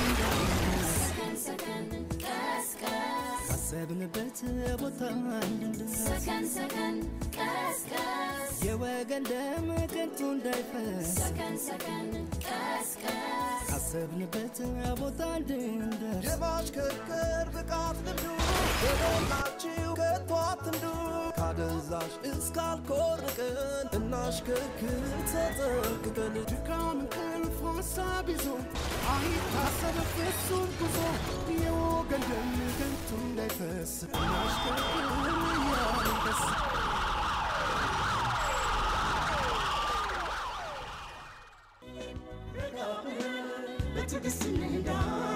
ካሰብንበት ቦታ እንድንደርስ የወገን ደም ከንቱ እንዳይፈስ ካሰብንበት ቦታ እንድንደርስ የማሽከርከር ብቃት ልምዱ በሞላችሁ ከቶ አትንዱ ካደንዛዥ እስካልኮርቅን እናሽከርክር ተጠንቅቀን ድካም እንቅልፍ ሀሳብ ይዞ አይታሰብ ፍጹም ጉዞ የወገን ደም ከንቱ እንዳይፈስ እናሽከርክር እያልን ደስ በትዕግስት እንንዳ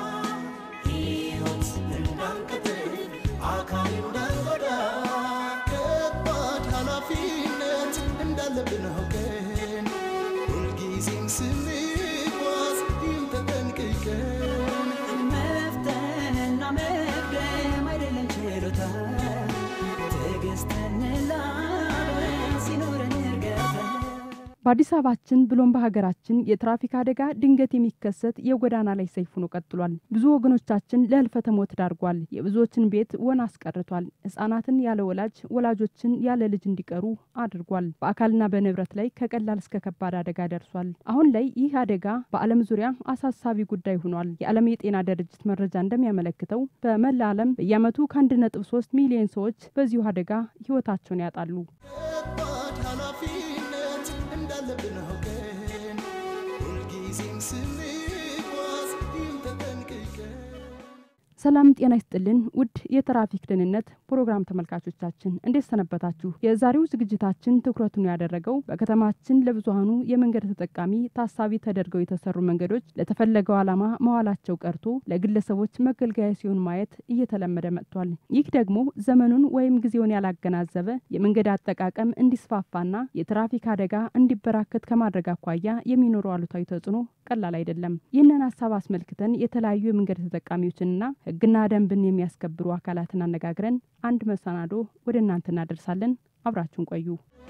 ሕይወት እንዳንቀጥል አካል እንዳንጎዳ ከባድ ኃላፊነት እንዳለብን አውቀን ሁልጊዜም ስንጓዝ ይህን ተጠንቅቀን መፍተንና መቅደም አይደለም ችሎታ ትዕግስትን ላብረን ሲኖረን እርገታ በአዲስ አበባችን ብሎም በሀገራችን የትራፊክ አደጋ ድንገት የሚከሰት የጎዳና ላይ ሰይፍ ሆኖ ቀጥሏል። ብዙ ወገኖቻችን ለህልፈተ ሞት ዳርጓል። የብዙዎችን ቤት ወና አስቀርቷል። ህጻናትን ያለ ወላጅ፣ ወላጆችን ያለ ልጅ እንዲቀሩ አድርጓል። በአካልና በንብረት ላይ ከቀላል እስከ ከባድ አደጋ ደርሷል። አሁን ላይ ይህ አደጋ በዓለም ዙሪያ አሳሳቢ ጉዳይ ሆኗል። የዓለም የጤና ድርጅት መረጃ እንደሚያመለክተው በመላ ዓለም በየዓመቱ ከአንድ ነጥብ ሶስት ሚሊዮን ሰዎች በዚሁ አደጋ ህይወታቸውን ያጣሉ። ከባድ ኃላፊነት እንዳለብን አውቀን ሁልጊዜም ስንጓዝ ይህን ተጠንቅቀን ሰላም ጤና ይስጥልን ውድ የትራፊክ ደህንነት ፕሮግራም ተመልካቾቻችን እንዴት ሰነበታችሁ? የዛሬው ዝግጅታችን ትኩረቱን ያደረገው በከተማችን ለብዙሃኑ የመንገድ ተጠቃሚ ታሳቢ ተደርገው የተሰሩ መንገዶች ለተፈለገው ዓላማ መዋላቸው ቀርቶ ለግለሰቦች መገልገያ ሲሆን ማየት እየተለመደ መጥቷል። ይህ ደግሞ ዘመኑን ወይም ጊዜውን ያላገናዘበ የመንገድ አጠቃቀም እንዲስፋፋና የትራፊክ አደጋ እንዲበራከት ከማድረግ አኳያ የሚኖረው አሉታዊ ተጽዕኖ ቀላል አይደለም። ይህንን ሀሳብ አስመልክተን የተለያዩ የመንገድ ተጠቃሚዎችንና ሕግና ደንብን የሚያስከብሩ አካላትን አነጋግረን አንድ መሰናዶ ወደ እናንተ እናደርሳለን። አብራችሁን ቆዩ።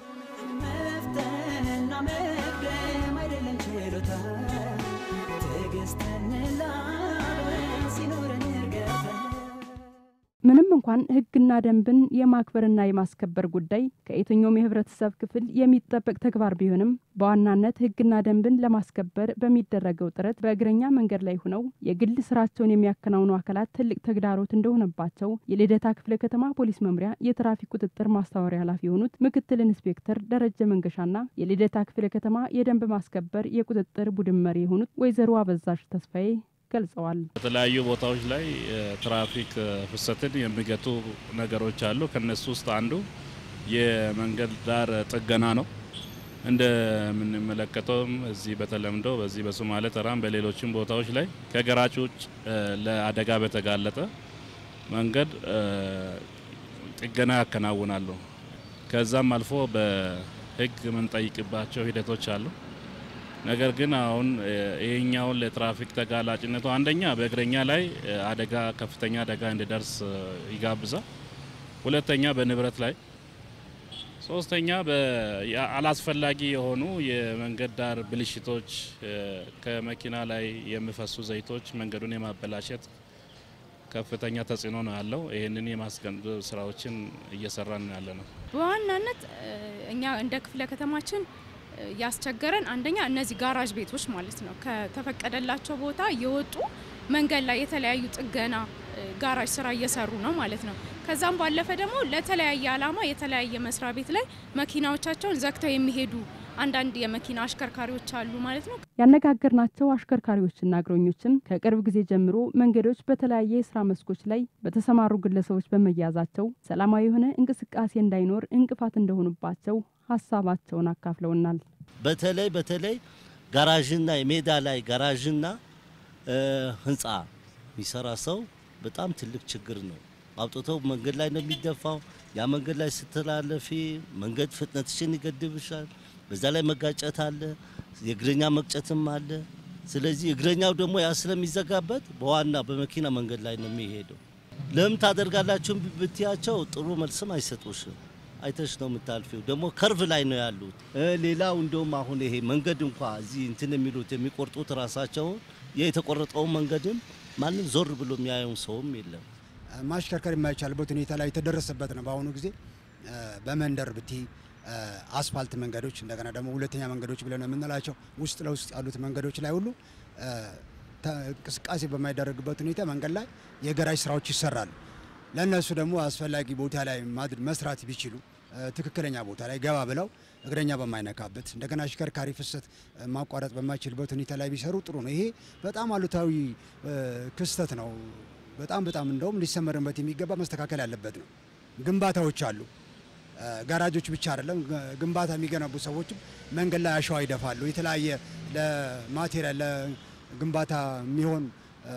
መፍተንና መቅደም አይደለም ችሎታ ትዕግስትን ላብረን ሲኖረን እርገታ ምንም እንኳን ሕግና ደንብን የማክበርና የማስከበር ጉዳይ ከየትኛውም የህብረተሰብ ክፍል የሚጠበቅ ተግባር ቢሆንም በዋናነት ሕግና ደንብን ለማስከበር በሚደረገው ጥረት በእግረኛ መንገድ ላይ ሆነው የግል ስራቸውን የሚያከናውኑ አካላት ትልቅ ተግዳሮት እንደሆነባቸው የልደታ ክፍለ ከተማ ፖሊስ መምሪያ የትራፊክ ቁጥጥር ማስተባበሪያ ኃላፊ የሆኑት ምክትል ኢንስፔክተር ደረጀ መንገሻና የልደታ ክፍለ ከተማ የደንብ ማስከበር የቁጥጥር ቡድን መሪ የሆኑት ወይዘሮ አበዛሽ ተስፋዬ ገልጸዋል። በተለያዩ ቦታዎች ላይ የትራፊክ ፍሰትን የሚገቱ ነገሮች አሉ። ከነሱ ውስጥ አንዱ የመንገድ ዳር ጥገና ነው። እንደምንመለከተውም እዚህ በተለምዶ በዚህ በሶማሌ ተራም በሌሎችም ቦታዎች ላይ ከገራጭ ውጭ ለአደጋ በተጋለጠ መንገድ ጥገና ያከናውናሉ። ከዛም አልፎ በሕግ የምንጠይቅባቸው ሂደቶች አሉ። ነገር ግን አሁን ይሄኛውን ለትራፊክ ተጋላጭነቱ አንደኛ በእግረኛ ላይ አደጋ ከፍተኛ አደጋ እንዲደርስ ይጋብዛል። ሁለተኛ በንብረት ላይ፣ ሶስተኛ አላስፈላጊ የሆኑ የመንገድ ዳር ብልሽቶች፣ ከመኪና ላይ የሚፈሱ ዘይቶች መንገዱን የማበላሸት ከፍተኛ ተጽዕኖ ነው ያለው። ይህንን የማስገንዘብ ስራዎችን እየሰራን ያለ ነው። በዋናነት እኛ እንደ ክፍለ ከተማችን ያስቸገረን አንደኛ እነዚህ ጋራዥ ቤቶች ማለት ነው ከተፈቀደላቸው ቦታ የወጡ መንገድ ላይ የተለያዩ ጥገና ጋራዥ ስራ እየሰሩ ነው ማለት ነው። ከዛም ባለፈ ደግሞ ለተለያየ ዓላማ የተለያየ መስሪያ ቤት ላይ መኪናዎቻቸውን ዘግተው የሚሄዱ አንዳንድ የመኪና አሽከርካሪዎች አሉ ማለት ነው። ያነጋገርናቸው አሽከርካሪዎችና እግረኞችም ከቅርብ ጊዜ ጀምሮ መንገዶች በተለያየ የስራ መስኮች ላይ በተሰማሩ ግለሰቦች በመያዛቸው ሰላማዊ የሆነ እንቅስቃሴ እንዳይኖር እንቅፋት እንደሆኑባቸው ሀሳባቸውን አካፍለውናል። በተለይ በተለይ ጋራዥና የሜዳ ላይ ጋራዥና ህንፃ የሚሰራ ሰው በጣም ትልቅ ችግር ነው። አውጥተው መንገድ ላይ ነው የሚደፋው። ያ መንገድ ላይ ስትላለፊ መንገድ ፍጥነትሽን ይገድብሻል። በዛ ላይ መጋጨት አለ፣ የእግረኛ መቅጨትም አለ። ስለዚህ እግረኛው ደግሞ ያ ስለሚዘጋበት በዋና በመኪና መንገድ ላይ ነው የሚሄደው። ለምን ታደርጋላችሁ ብትያቸው ጥሩ መልስም አይሰጡሽም። አይተሽ ነው የምታልፊው። ደግሞ ከርቭ ላይ ነው ያሉት። ሌላው እንደውም አሁን ይሄ መንገድ እንኳ እዚህ እንትን የሚሉት የሚቆርጡት ራሳቸውን የተቆረጠውን መንገድም ማንም ዞር ብሎ የሚያየውን ሰውም የለም። ማሽከርከር የማይቻልበት ሁኔታ ላይ የተደረሰበት ነው። በአሁኑ ጊዜ በመንደር ብቲ አስፋልት መንገዶች እንደገና ደግሞ ሁለተኛ መንገዶች ብለን የምንላቸው ውስጥ ለውስጥ ያሉት መንገዶች ላይ ሁሉ እንቅስቃሴ በማይደረግበት ሁኔታ መንገድ ላይ የገራጅ ስራዎች ይሰራሉ። ለእነሱ ደግሞ አስፈላጊ ቦታ ላይ መስራት ቢችሉ ትክክለኛ ቦታ ላይ ገባ ብለው እግረኛ በማይነካበት እንደገና አሽከርካሪ ፍሰት ማቋረጥ በማይችልበት ሁኔታ ላይ ቢሰሩ ጥሩ ነው። ይሄ በጣም አሉታዊ ክስተት ነው። በጣም በጣም እንደውም ሊሰመርበት የሚገባ መስተካከል ያለበት ነው። ግንባታዎች አሉ። ጋራጆች ብቻ አይደለም፣ ግንባታ የሚገነቡ ሰዎችም መንገድ ላይ አሸዋ ይደፋሉ። የተለያየ ለማቴሪያል ለግንባታ የሚሆን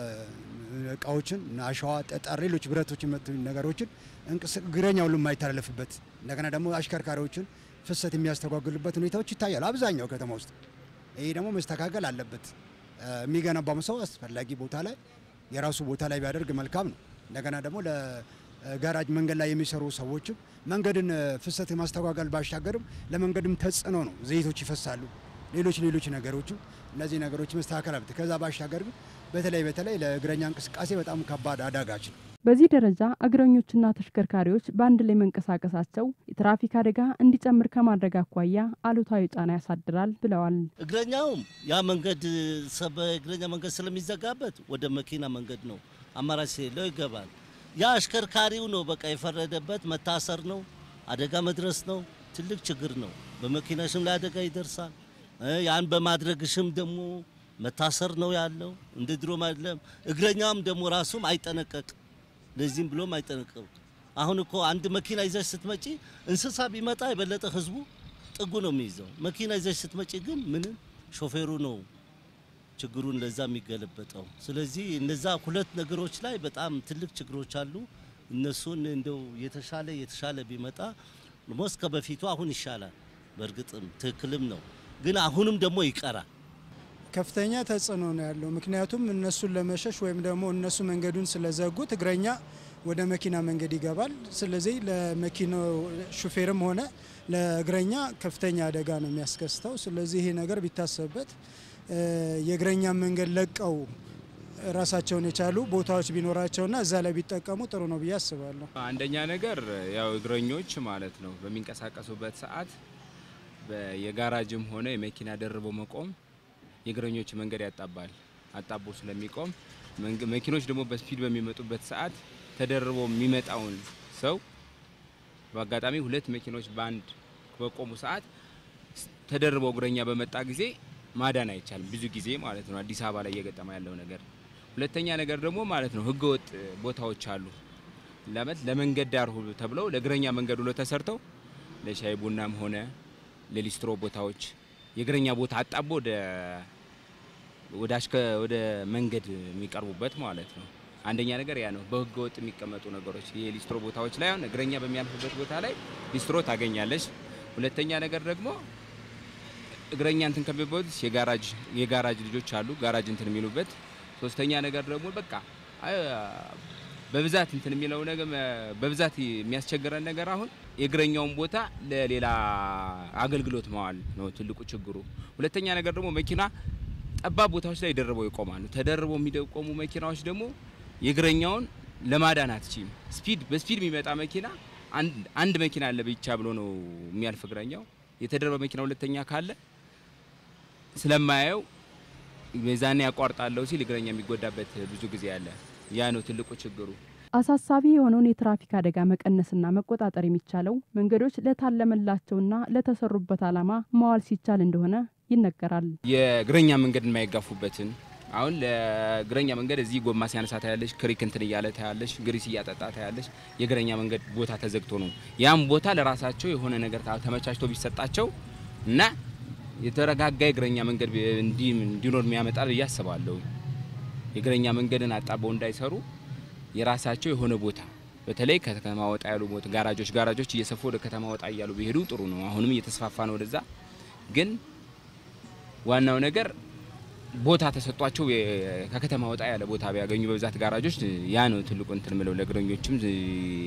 እቃዎችን አሸዋ፣ ጠጠር፣ ሌሎች ብረቶች መቱ ነገሮችን እግረኛ ሁሉ የማይተላለፍበት እንደገና ደግሞ አሽከርካሪዎችን ፍሰት የሚያስተጓጉሉበት ሁኔታዎች ይታያሉ አብዛኛው ከተማ ውስጥ። ይሄ ደግሞ መስተካከል አለበት። የሚገነባው ሰው አስፈላጊ ቦታ ላይ የራሱ ቦታ ላይ ቢያደርግ መልካም ነው። እንደገና ደግሞ ለጋራጅ መንገድ ላይ የሚሰሩ ሰዎችም መንገድን ፍሰት ማስተጓገል ባሻገርም ለመንገድም ተጽዕኖ ነው። ዘይቶች ይፈሳሉ፣ ሌሎች ሌሎች ነገሮችም እነዚህ ነገሮች መስተካከል አለበት። ከዛ ባሻገር ግን በተለይ በተለይ ለእግረኛ እንቅስቃሴ በጣም ከባድ አዳጋች ነው። በዚህ ደረጃ እግረኞችና ተሽከርካሪዎች በአንድ ላይ መንቀሳቀሳቸው የትራፊክ አደጋ እንዲጨምር ከማድረግ አኳያ አሉታዊ ጫና ያሳድራል ብለዋል። እግረኛውም ያ መንገድ በእግረኛ መንገድ ስለሚዘጋበት ወደ መኪና መንገድ ነው አማራጭ የሌለው ይገባል። ያ አሽከርካሪው ነው በቃ የፈረደበት መታሰር ነው፣ አደጋ መድረስ ነው። ትልቅ ችግር ነው። በመኪናሽም ላይ አደጋ ይደርሳል። ያን በማድረግሽም ደግሞ መታሰር ነው ያለው። እንደ ድሮ አይደለም። እግረኛውም ደግሞ ራሱም አይጠነቀቅ ለዚህም ብሎም አይጠነቀቁ። አሁን እኮ አንድ መኪና ይዘሽ ስትመጪ እንስሳ ቢመጣ የበለጠ ህዝቡ ጥጉ ነው የሚይዘው። መኪና ይዘሽ ስትመጪ ግን ምንም ሾፌሩ ነው ችግሩን ለዛ የሚገለበጠው። ስለዚህ እነዛ ሁለት ነገሮች ላይ በጣም ትልቅ ችግሮች አሉ። እነሱን እንደው የተሻለ የተሻለ ቢመጣ ሞስ ከበፊቱ አሁን ይሻላል። በእርግጥም ትክክልም ነው፣ ግን አሁንም ደግሞ ይቀራል። ከፍተኛ ተጽዕኖ ነው ያለው። ምክንያቱም እነሱን ለመሸሽ ወይም ደግሞ እነሱ መንገዱን ስለዘጉት እግረኛ ወደ መኪና መንገድ ይገባል። ስለዚህ ለመኪናው ሹፌርም ሆነ ለእግረኛ ከፍተኛ አደጋ ነው የሚያስከስተው። ስለዚህ ይሄ ነገር ቢታሰብበት የእግረኛ መንገድ ለቀው ራሳቸውን የቻሉ ቦታዎች ቢኖራቸውና እዛ ላይ ቢጠቀሙ ጥሩ ነው ብዬ አስባለሁ። አንደኛ ነገር ያው እግረኞች ማለት ነው በሚንቀሳቀሱበት ሰዓት የጋራጅም ሆነ የመኪና ደርቦ መቆም የእግረኞች መንገድ ያጣባል። አጣቦ ስለሚቆም መኪኖች ደግሞ በስፒድ በሚመጡበት ሰዓት ተደርቦ የሚመጣውን ሰው በአጋጣሚ ሁለት መኪኖች በአንድ በቆሙ ሰዓት ተደርበው እግረኛ በመጣ ጊዜ ማዳን አይቻልም። ብዙ ጊዜ ማለት ነው አዲስ አበባ ላይ እየገጠመ ያለው ነገር። ሁለተኛ ነገር ደግሞ ማለት ነው ህገወጥ ቦታዎች አሉ። ለመት ለመንገድ ዳር ሁሉ ተብለው ለእግረኛ መንገድ ሁሉ ተሰርተው ለሻይ ቡናም ሆነ ለሊስትሮ ቦታዎች የእግረኛ ቦታ አጣቦ ወደ ወደ አሽከ ወደ መንገድ የሚቀርቡበት ማለት ነው። አንደኛ ነገር ያ ነው። በህገ ወጥ የሚቀመጡ ነገሮች የሊስትሮ ቦታዎች ላይ አሁን እግረኛ በሚያልፍበት ቦታ ላይ ሊስትሮ ታገኛለች። ሁለተኛ ነገር ደግሞ እግረኛ እንትን ከሚባሉት የጋራጅ የጋራጅ ልጆች አሉ ጋራጅ እንትን የሚሉበት። ሶስተኛ ነገር ደግሞ በቃ በብዛት እንትን የሚለው ነገር በብዛት የሚያስቸግረን ነገር አሁን የእግረኛውን ቦታ ለሌላ አገልግሎት መዋል ነው ትልቁ ችግሩ። ሁለተኛ ነገር ደግሞ መኪና ጠባብ ቦታዎች ላይ ደርበው ይቆማሉ። ተደርበው የሚቆሙ መኪናዎች ደግሞ የእግረኛውን ለማዳን አትችም። ስፒድ በስፒድ የሚመጣ መኪና አንድ መኪና አለ ብቻ ብሎ ነው የሚያልፍ እግረኛው። የተደረበ መኪና ሁለተኛ ካለ ስለማያየው በዛኔ ያቋርጣለሁ ሲል እግረኛ የሚጎዳበት ብዙ ጊዜ አለ። ያ ነው ትልቁ ችግሩ። አሳሳቢ የሆነውን የትራፊክ አደጋ መቀነስና መቆጣጠር የሚቻለው መንገዶች ለታለመላቸውና ለተሰሩበት ዓላማ መዋል ሲቻል እንደሆነ ይነገራል። የእግረኛ መንገድ የማይጋፉበትን አሁን ለእግረኛ መንገድ እዚህ ጎማ ሲያነሳ ታያለሽ፣ ክሪክ እንትን እያለ ታያለሽ፣ ግሪስ እያጠጣ ታያለሽ። የእግረኛ መንገድ ቦታ ተዘግቶ ነው። ያም ቦታ ለራሳቸው የሆነ ነገር ተመቻችቶ ቢሰጣቸው እና የተረጋጋ የእግረኛ መንገድ እንዲኖር የሚያመጣል ብዬ አስባለሁ። የእግረኛ መንገድን አጣበው እንዳይሰሩ የራሳቸው የሆነ ቦታ በተለይ ከከተማ ወጣ ያሉ ቦታ ጋራጆች ጋራጆች እየሰፉ ወደ ከተማ ወጣ እያሉ ቢሄዱ ጥሩ ነው። አሁንም እየተስፋፋ ነው ወደዛ። ግን ዋናው ነገር ቦታ ተሰጧቸው ከከተማ ወጣ ያለ ቦታ ቢያገኙ በብዛት ጋራጆች ያ ነው ትልቁ እንትን ምለው ለእግረኞችም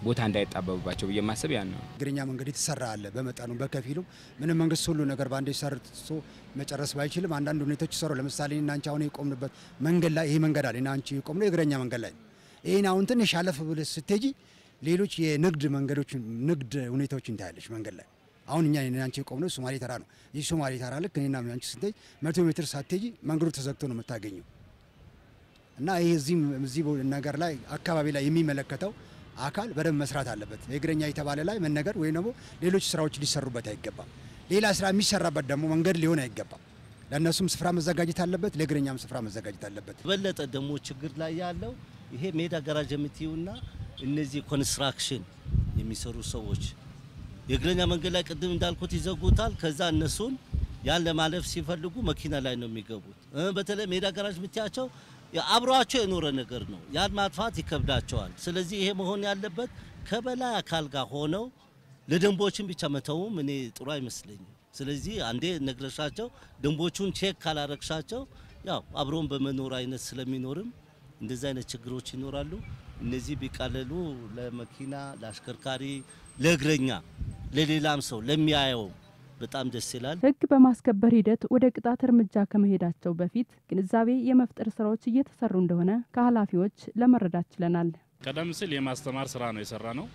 ቦታ እንዳይጣበብባቸው ብዬ ማሰብ ያን ነው። እግረኛ መንገድ የተሰራ አለ በመጠኑ በከፊሉ ምንም መንግስት ሁሉ ነገር በአንዴ ሰርቶ መጨረስ ባይችልም አንዳንድ ሁኔታዎች ይሰሩ። ለምሳሌ እኔና አንቺ አሁን የቆምንበት መንገድ ላይ ይሄ መንገድ አለ እና አንቺ የቆምነው የእግረኛ መንገድ ላይ ነው። ይህን አሁን ትንሽ አለፍ ብለሽ ስትሄጂ ሌሎች የንግድ መንገዶች ንግድ ሁኔታዎች እንታያለች መንገድ ላይ አሁን እኛ እኔና አንቺ የቆምነው ሶማሌ ተራ ነው። ይህ ሶማሌ ተራ ልክ እኔና አንቺ ስትሄጂ መቶ ሜትር ሳትሄጂ መንገዱ ተዘግቶ ነው የምታገኘው እና ይህ እዚህም እዚህ ነገር ላይ አካባቢ ላይ የሚመለከተው አካል በደንብ መስራት አለበት። የእግረኛ የተባለ ላይ መነገር ወይም ደግሞ ሌሎች ስራዎች ሊሰሩበት አይገባም። ሌላ ስራ የሚሰራበት ደግሞ መንገድ ሊሆን አይገባም። ለእነሱም ስፍራ መዘጋጀት አለበት፣ ለእግረኛም ስፍራ መዘጋጀት አለበት። በለጠ ደግሞ ችግር ላይ ያለው ይሄ ሜዳ ጋራጅ የምትዩና እነዚህ ኮንስትራክሽን የሚሰሩ ሰዎች የእግረኛ መንገድ ላይ ቅድም እንዳልኩት ይዘጉታል። ከዛ እነሱን ያን ለማለፍ ሲፈልጉ መኪና ላይ ነው የሚገቡት። እ በተለይ ሜዳ ጋራጅ የምትያቸው አብሯቸው የኖረ ነገር ነው። ያን ማጥፋት ይከብዳቸዋል። ስለዚህ ይሄ መሆን ያለበት ከበላይ አካል ጋር ሆነው ለደንቦችን ብቻ መተውም እኔ ጥሩ አይመስለኝም። ስለዚህ አንዴ ነግረሻቸው ደንቦቹን ቼክ ካላረግሻቸው ያው አብሮን በመኖር አይነት ስለሚኖርም እንደዚህ አይነት ችግሮች ይኖራሉ። እነዚህ ቢቃለሉ ለመኪና፣ ለአሽከርካሪ፣ ለእግረኛ፣ ለሌላም ሰው ለሚያየው በጣም ደስ ይላል። ሕግ በማስከበር ሂደት ወደ ቅጣት እርምጃ ከመሄዳቸው በፊት ግንዛቤ የመፍጠር ስራዎች እየተሰሩ እንደሆነ ከኃላፊዎች ለመረዳት ችለናል። ቀደም ሲል የማስተማር ስራ ነው የሰራ ነው።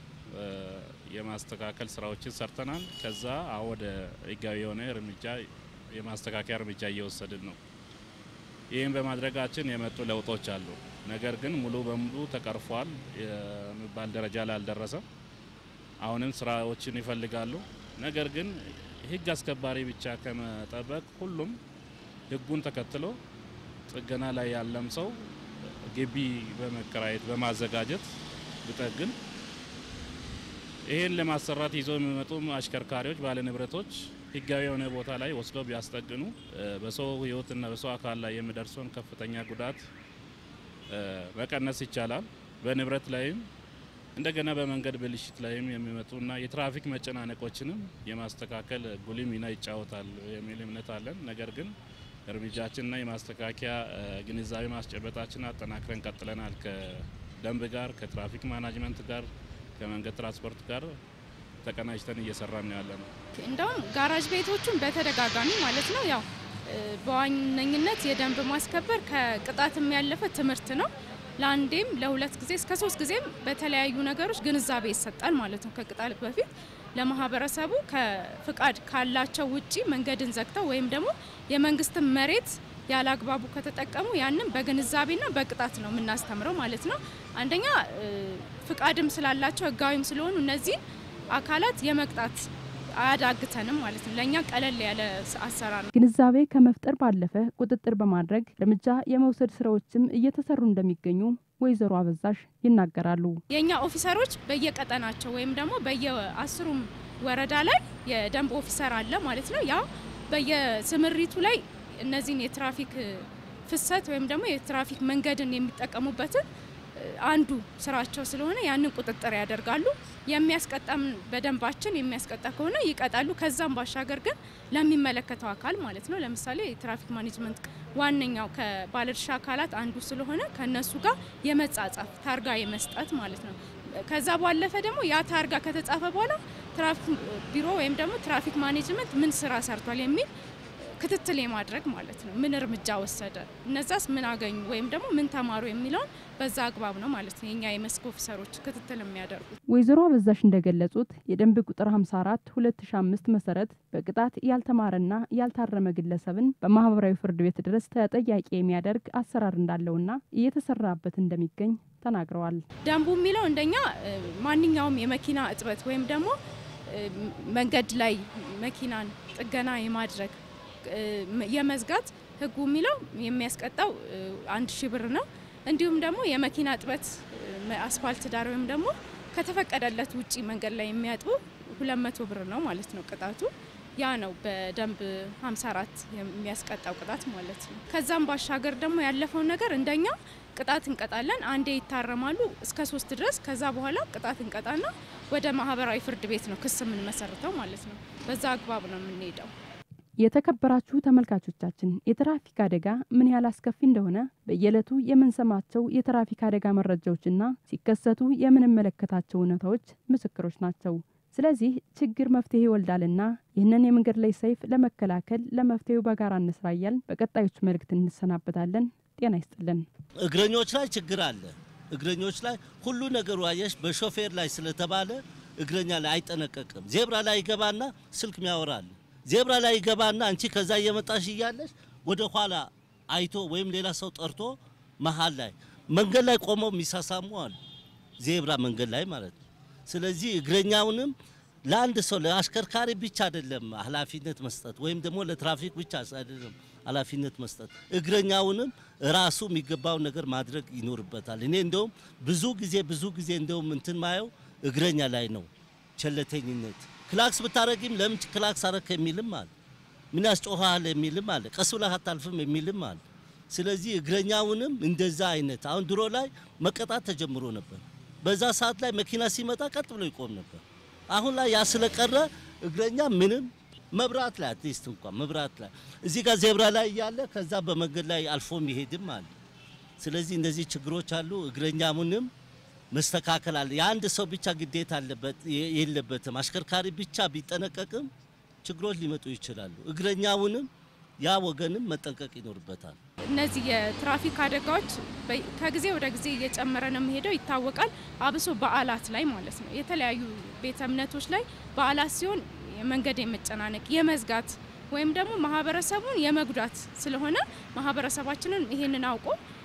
የማስተካከል ስራዎችን ሰርተናል። ከዛ አሁን ወደ ህጋዊ የሆነ እርምጃ የማስተካከያ እርምጃ እየወሰድን ነው። ይህም በማድረጋችን የመጡ ለውጦች አሉ። ነገር ግን ሙሉ በሙሉ ተቀርፏል የሚባል ደረጃ ላይ አልደረሰም። አሁንም ስራዎችን ይፈልጋሉ። ነገር ግን ህግ አስከባሪ ብቻ ከመጠበቅ ሁሉም ህጉን ተከትሎ ጥገና ላይ ያለም ሰው ግቢ በመከራየት በማዘጋጀት ብጠግን ይህን ለማሰራት ይዘው የሚመጡ አሽከርካሪዎች ባለ ንብረቶች ህጋዊ የሆነ ቦታ ላይ ወስደው ቢያስጠግኑ በሰው ህይወትና በሰው አካል ላይ የሚደርሰውን ከፍተኛ ጉዳት መቀነስ ይቻላል። በንብረት ላይም እንደገና በመንገድ ብልሽት ላይም የሚመጡና የትራፊክ መጨናነቆችንም የማስተካከል ጉልህ ሚና ይጫወታል የሚል እምነት አለን። ነገር ግን እርምጃችንና የማስተካከያ ግንዛቤ ማስጨበጣችን አጠናክረን ቀጥለናል። ከደንብ ጋር፣ ከትራፊክ ማናጅመንት ጋር፣ ከመንገድ ትራንስፖርት ጋር ተቀናጅተን እየሰራን ያለ ነው። እንደውም ጋራጅ ቤቶቹን በተደጋጋሚ ማለት ነው ያው በዋነኝነት የደንብ ማስከበር ከቅጣትም ያለፈ ትምህርት ነው። ለአንዴም ለሁለት ጊዜ እስከ ሶስት ጊዜም በተለያዩ ነገሮች ግንዛቤ ይሰጣል ማለት ነው። ከቅጣት በፊት ለማህበረሰቡ ከፍቃድ ካላቸው ውጪ መንገድን ዘግተው ወይም ደግሞ የመንግስትን መሬት ያለ አግባቡ ከተጠቀሙ ያንን በግንዛቤና በቅጣት ነው የምናስተምረው ማለት ነው። አንደኛ ፍቃድም ስላላቸው ህጋዊም ስለሆኑ እነዚህን አካላት የመቅጣት አያዳግተንም ማለት ነው። ለእኛ ቀለል ያለ አሰራር ነው። ግንዛቤ ከመፍጠር ባለፈ ቁጥጥር በማድረግ እርምጃ የመውሰድ ስራዎችም እየተሰሩ እንደሚገኙ ወይዘሮ አበዛሽ ይናገራሉ። የእኛ ኦፊሰሮች በየቀጠናቸው ወይም ደግሞ በየአስሩም ወረዳ ላይ የደንብ ኦፊሰር አለ ማለት ነው። ያ በየስምሪቱ ላይ እነዚህን የትራፊክ ፍሰት ወይም ደግሞ የትራፊክ መንገድን የሚጠቀሙበትን አንዱ ስራቸው ስለሆነ ያንን ቁጥጥር ያደርጋሉ። የሚያስቀጣም በደንባችን የሚያስቀጣ ከሆነ ይቀጣሉ። ከዛም ባሻገር ግን ለሚመለከተው አካል ማለት ነው ለምሳሌ የትራፊክ ማኔጅመንት ዋነኛው ከባለድርሻ አካላት አንዱ ስለሆነ ከነሱ ጋር የመጻጻፍ ታርጋ የመስጠት ማለት ነው። ከዛ ባለፈ ደግሞ ያ ታርጋ ከተጻፈ በኋላ ትራፊክ ቢሮ ወይም ደግሞ ትራፊክ ማኔጅመንት ምን ስራ ሰርቷል የሚል ክትትል የማድረግ ማለት ነው። ምን እርምጃ ወሰደ፣ እነዛስ ምን አገኙ ወይም ደግሞ ምን ተማሩ የሚለውን በዛ አግባብ ነው ማለት ነው የኛ የመስክ ኦፊሰሮች ክትትል የሚያደርጉት። ወይዘሮ አበዛሽ እንደገለጹት የደንብ ቁጥር 54 2005 መሰረት በቅጣት ያልተማረና ያልታረመ ግለሰብን በማህበራዊ ፍርድ ቤት ድረስ ተጠያቂ የሚያደርግ አሰራር እንዳለውና እየተሰራበት እንደሚገኝ ተናግረዋል። ደንቡ የሚለው እንደኛ ማንኛውም የመኪና እጥበት ወይም ደግሞ መንገድ ላይ መኪናን ጥገና የማድረግ የመዝጋት ህጉ የሚለው የሚያስቀጣው አንድ ሺህ ብር ነው። እንዲሁም ደግሞ የመኪና እጥበት አስፋልት ዳር ወይም ደግሞ ከተፈቀደለት ውጪ መንገድ ላይ የሚያጥቡ ሁለት መቶ ብር ነው ማለት ነው ቅጣቱ። ያ ነው በደንብ 54 የሚያስቀጣው ቅጣት ማለት ነው። ከዛም ባሻገር ደግሞ ያለፈውን ነገር እንደኛ ቅጣት እንቀጣለን። አንዴ ይታረማሉ እስከ ሶስት ድረስ። ከዛ በኋላ ቅጣት እንቀጣና ወደ ማህበራዊ ፍርድ ቤት ነው ክስ የምንመሰርተው ማለት ነው። በዛ አግባብ ነው የምንሄደው። የተከበራችሁ ተመልካቾቻችን የትራፊክ አደጋ ምን ያህል አስከፊ እንደሆነ በየዕለቱ የምንሰማቸው የትራፊክ አደጋ መረጃዎችና ሲከሰቱ የምንመለከታቸው እውነታዎች ምስክሮች ናቸው። ስለዚህ ችግር መፍትሄ ይወልዳልና ይህንን የመንገድ ላይ ሰይፍ ለመከላከል ለመፍትሄው በጋራ እንስራ እያልን በቀጣዮቹ መልእክት እንሰናበታለን። ጤና ይስጥልን። እግረኞች ላይ ችግር አለ። እግረኞች ላይ ሁሉ ነገሩ አየሽ፣ በሾፌር ላይ ስለተባለ እግረኛ ላይ አይጠነቀቅም። ዜብራ ላይ ይገባና ስልክ ሚያወራል። ዜብራ ላይ ይገባና አንቺ ከዛ እየመጣሽ እያለሽ ወደ ኋላ አይቶ ወይም ሌላ ሰው ጠርቶ መሀል ላይ መንገድ ላይ ቆመው የሚሳሳሙ አሉ። ዜብራ መንገድ ላይ ማለት ነው። ስለዚህ እግረኛውንም ለአንድ ሰው ለአሽከርካሪ ብቻ አይደለም ኃላፊነት መስጠት ወይም ደግሞ ለትራፊክ ብቻ አይደለም ኃላፊነት መስጠት እግረኛውንም ራሱ የሚገባውን ነገር ማድረግ ይኖርበታል። እኔ እንደውም ብዙ ጊዜ ብዙ ጊዜ እንደውም እንትን ማየው እግረኛ ላይ ነው ቸለተኝነት። ክላክስ ብታረጊም ለምን ክላክስ አረክ የሚልም አለ። ምን ያስጮሃል የሚልም አለ። ቀስ ብለህ አታልፍም የሚልም አለ። ስለዚህ እግረኛውንም እንደዛ አይነት አሁን ድሮ ላይ መቀጣት ተጀምሮ ነበር። በዛ ሰዓት ላይ መኪና ሲመጣ ቀጥ ብሎ ይቆም ነበር። አሁን ላይ ያ ስለቀረ እግረኛ ምንም መብራት ላይ አትሊስት እንኳን መብራት ላይ እዚህ ጋር ዜብራ ላይ እያለ ከዛ በመንገድ ላይ አልፎ የሚሄድም አለ። ስለዚህ እንደዚህ ችግሮች አሉ። እግረኛውንም መስተካከል አለ። የአንድ ሰው ብቻ ግዴታ አለበት የለበትም። አሽከርካሪ ብቻ ቢጠነቀቅም ችግሮች ሊመጡ ይችላሉ። እግረኛውንም ያ ወገንም መጠንቀቅ ይኖርበታል። እነዚህ የትራፊክ አደጋዎች በ- ከጊዜ ወደ ጊዜ እየጨመረ ነው የሚሄደው ይታወቃል። አብሶ በዓላት ላይ ማለት ነው። የተለያዩ ቤተ እምነቶች ላይ በዓላት ሲሆን የመንገድ የመጨናነቅ የመዝጋት ወይም ደግሞ ማህበረሰቡን የመጉዳት ስለሆነ ማህበረሰባችንን ይሄንን አውቆ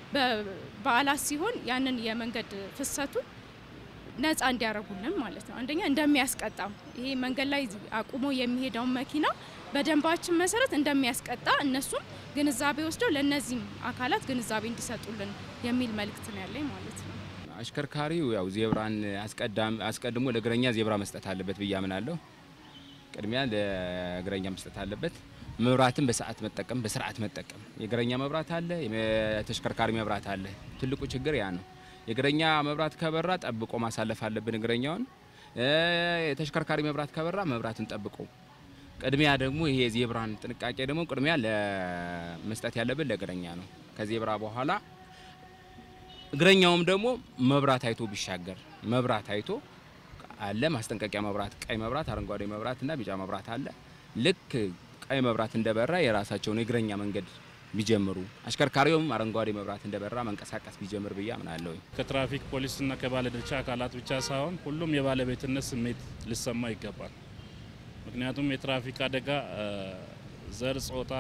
በበዓላት ሲሆን ያንን የመንገድ ፍሰቱን ነፃ እንዲያደርጉልን ማለት ነው። አንደኛ እንደሚያስቀጣም ይሄ መንገድ ላይ አቁሞ የሚሄደውን መኪና በደንባችን መሰረት እንደሚያስቀጣ እነሱም ግንዛቤ ወስደው ለእነዚህም አካላት ግንዛቤ እንዲሰጡልን የሚል መልእክት ነው ያለኝ ማለት ነው። አሽከርካሪው ያው ዜብራን አስቀዳም አስቀድሞ ለእግረኛ ዜብራ መስጠት አለበት ብዬ አምናለሁ። ቅድሚያ ለእግረኛ መስጠት አለበት። መብራትን በሰዓት መጠቀም፣ በስርዓት መጠቀም። የእግረኛ መብራት አለ፣ የተሽከርካሪ መብራት አለ። ትልቁ ችግር ያ ነው። የእግረኛ መብራት ከበራ ጠብቆ ማሳለፍ አለብን እግረኛውን። እ፣ የተሽከርካሪ መብራት ከበራ መብራትን ጠብቆ ቅድሚያ ደግሞ ይሄ የዜብራን ጥንቃቄ ደግሞ ቅድሚያ ለመስጠት ያለብን ለእግረኛ ነው። ከዜብራ በኋላ እግረኛውም ደግሞ መብራት አይቶ ቢሻገር መብራት አይቶ አለ ማስጠንቀቂያ መብራት፣ ቀይ መብራት፣ አረንጓዴ መብራት እና ቢጫ መብራት አለ። ልክ ቀይ መብራት እንደበራ የራሳቸውን የእግረኛ መንገድ ቢጀምሩ አሽከርካሪውም አረንጓዴ መብራት እንደበራ መንቀሳቀስ ቢጀምር ብዬ አምናለሁ። ከትራፊክ ፖሊስና ከባለድርሻ አካላት ብቻ ሳይሆን ሁሉም የባለቤትነት ስሜት ሊሰማ ይገባል። ምክንያቱም የትራፊክ አደጋ እ፣ ዘር፣ ጾታ፣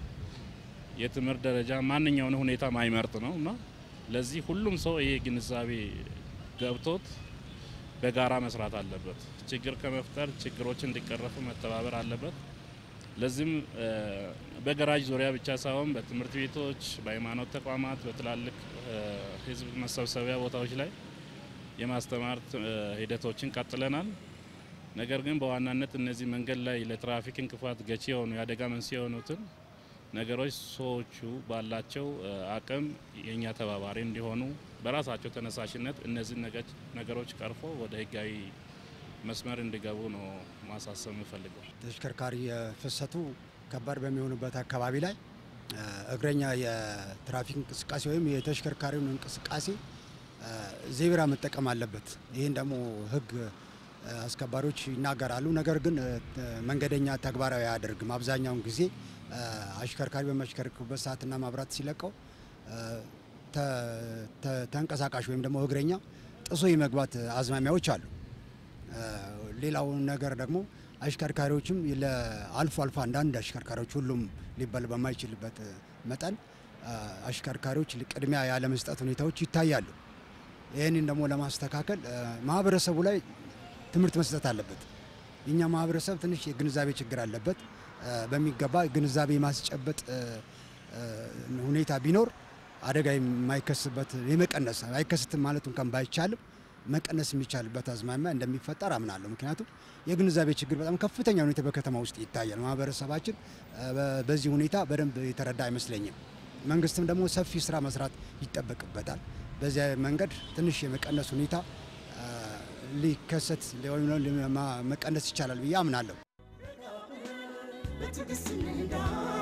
የትምህርት ደረጃ ማንኛውን ሁኔታ ማይመርጥ ነው እና ለዚህ ሁሉም ሰው ይሄ ግንዛቤ ገብቶት በጋራ መስራት አለበት። ችግር ከመፍጠር ችግሮች እንዲቀረፉ መተባበር አለበት። ለዚህም እ፣ በገራጅ ዙሪያ ብቻ ሳይሆን በትምህርት ቤቶች፣ በሃይማኖት ተቋማት፣ በትላልቅ እ፣ ሕዝብ መሰብሰቢያ ቦታዎች ላይ የማስተማር እ፣ ሂደቶችን ቀጥለናል። ነገር ግን በዋናነት እነዚህ መንገድ ላይ ለትራፊክ እንቅፋት ገቺ የሆኑ የአደጋ መንስኤ የሆኑትን ነገሮች ሰዎቹ ባላቸው እ፣ አቅም የእኛ ተባባሪ እንዲሆኑ በራሳቸው ተነሳሽነት እነዚህ ነገች- ነገሮች ቀርፎ ወደ ህጋዊ መስመር እንዲገቡ ነው ማሳሰብ የምፈልገው። ተሽከርካሪ ፍሰቱ ከባድ በሚሆኑበት አካባቢ ላይ እ፣ እግረኛ የትራፊክ እንቅስቃሴ ወይም የተሽከርካሪውን እንቅስቃሴ እ፣ ዜብራ መጠቀም አለበት። ይህን ደግሞ ህግ እ፣ አስከባሪዎች ይናገራሉ። ነገር ግን እ፣ መንገደኛ ተግባራዊ አያደርግም። አብዛኛውን ጊዜ እ፣ አሽከርካሪ በሚያሽከርክሩበት ሰዓትና መብራት ሲለቀው እ፣ ተ- ተ- ተንቀሳቃሽ ወይም ደግሞ እግረኛ ጥሶ የመግባት አዝማሚያዎች አሉ። እ፣ ሌላው ነገር ደግሞ አሽከርካሪዎችም ለአልፎ አልፎ አንዳንድ አሽከርካሪዎች ሁሉም ሊባል በማይችልበት መጠን እ፣ አሽከርካሪዎች ቅድሚያ ያለመስጠት ሁኔታዎች ይታያሉ። ይህንን ደግሞ ለማስተካከል እ፣ ማህበረሰቡ ላይ ትምህርት መስጠት አለበት። የኛ ማህበረሰብ ትንሽ የግንዛቤ ችግር አለበት። እ፣ በሚገባ ግንዛቤ ማስጨበጥ እ፣ እ፣ ሁኔታ ቢኖር አደጋ የማይከስበት የመቀነስ አይከስትም ማለት እንኳን ባይቻልም መቀነስ የሚቻልበት አዝማሚያ እንደሚፈጠር አምናለሁ። ምክንያቱም የግንዛቤ ችግር በጣም ከፍተኛ ሁኔታ በከተማ ውስጥ ይታያል። ማህበረሰባችን እ፣ በ- በዚህ ሁኔታ በደንብ የተረዳ አይመስለኝም። መንግስትም ደግሞ ሰፊ ስራ መስራት ይጠበቅበታል። በዚያ መንገድ ትንሽ የመቀነስ ሁኔታ እ፣ ሊከሰት ወይም ደግሞ ማ- መቀነስ ይቻላል ብዬ አምናለሁ። በትዕግስት እንዳ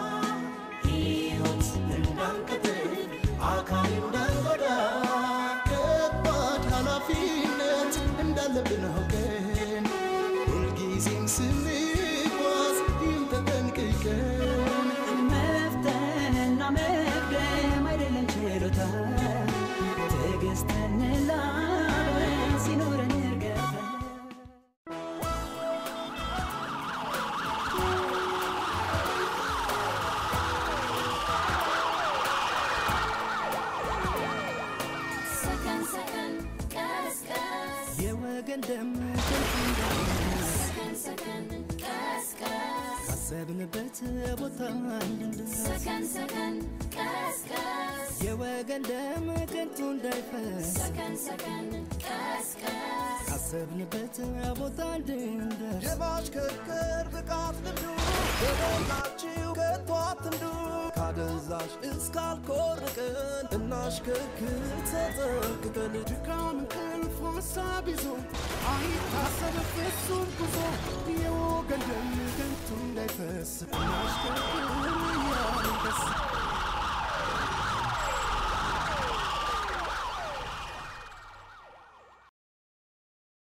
ሕይወት እንዳንቀጥል አካል እንዳንጎዳ ከባድ ኃላፊነት እንዳለብን አውቀን ሁልጊዜም ስንጓዝ ይህን ተጠንቅቀን መፍተንና መቅደም አይደለም ችሎታ ትዕግስትን ላብረን ሲኖረን እርገፈን ሰከን ሰከን ቀስ ቀስ የወገን ደም ከንቱ እንዳይፈስ ሰከን ሰከን ቀስ ቀስ ካሰብንበት ቦታ እንድንደርስ ሰከን ሰከን ቀስ ቀስ የወገን ደም ከንቱ እንዳይፈስ ሰከን ሰከን ቀስ ቀስ ካሰብንበት ቦታ እንድንደርስ የማሽከርከር ብቃት ልምዱ በሞላችሁ ከቶ አትንዱ ካደንዛዥ እስካልኮርቅን እናሽከርክር ተጠንቅቀን ድካም እንቅልፍ ሀሳብ ይዞ አይታሰብ ፍጹም ጉዞ የወገን ደም ከንቱ እንዳይፈስ እናሽከርክር እያልን ደስ